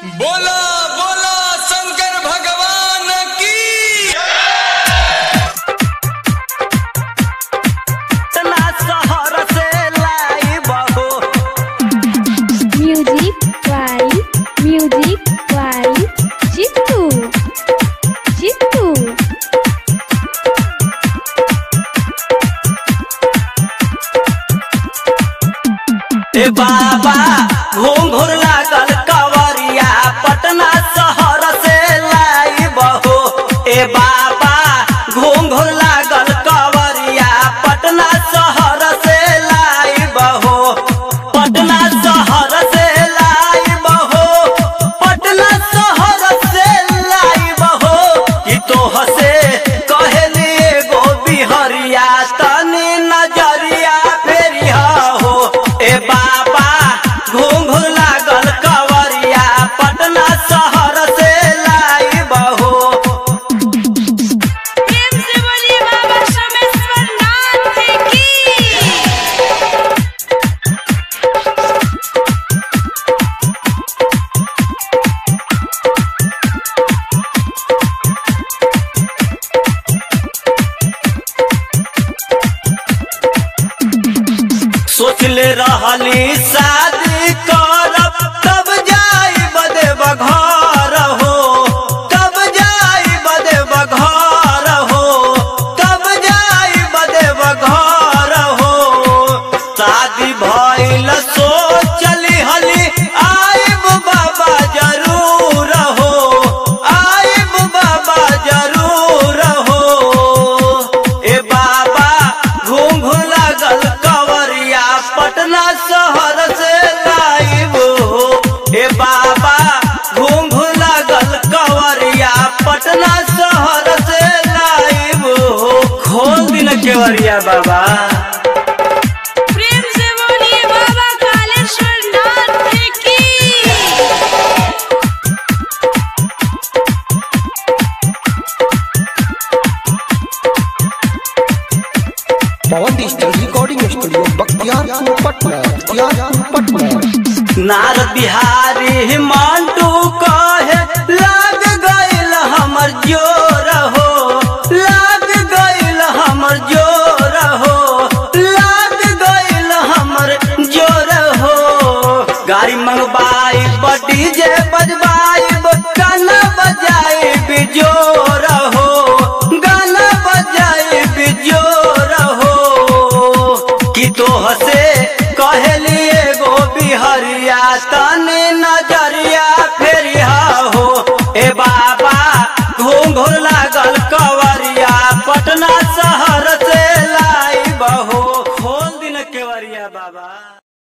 बोला बोला शंकर भगवान की इतना शहर से लाइब हो Music by Music by Jittu Jittu ए बाबा घूम घूर लागल कवरिया पटना शहर से लाइब हो ए बाबा घूम घूर लागल कवरिया पटना शहर से लाइब हो पटना शहर से लाइब हो पटना शहर से लाइब हो कि तोह से कहली एगो बिहरिया तनी नजरिया फेरिया हो ए बाबा घूम घूम लागल कवरिया पटना शहर से लाइब हो प्रेम से बोलिए बाबा सोमेश्वर नाथ की सोचले रहली शादी करब तब जाई बदेब घर हो तब जाई बदेब घर हो तब जाई बदेब घर हो शादी भइल सोचली हली आइब बाबा जरूर हो आइब बाबा जरूर हो ए बाबा घूम घूम लागल कवरिया पटना शहर से लाइब हो ए बाबा घूम घूम लागल कवरिया पटना शहर से लाइब हो खोल दिन केवरिया बाबा प्रेम से बोलिए बाबा कालेश्वर नाथ की Pawan digital recording studio Bakhtiyarpur Patna Bakhtiyarpur Patna Narad Bihari Mantu कहे लाग गइल हमर जोर हो लाग गइल हमर जोर हो लाग गइल हमर जोर हो गाड़ी मंगवाई बडी जे बजवाई गाना बजाई बिजोर हो गाना बजाई बिजोर हो कि तोह से कहली एगो बिहरिया तनी नजरिया फेरिया हो ए बाबा घूम घूम लागल कवरिया पटना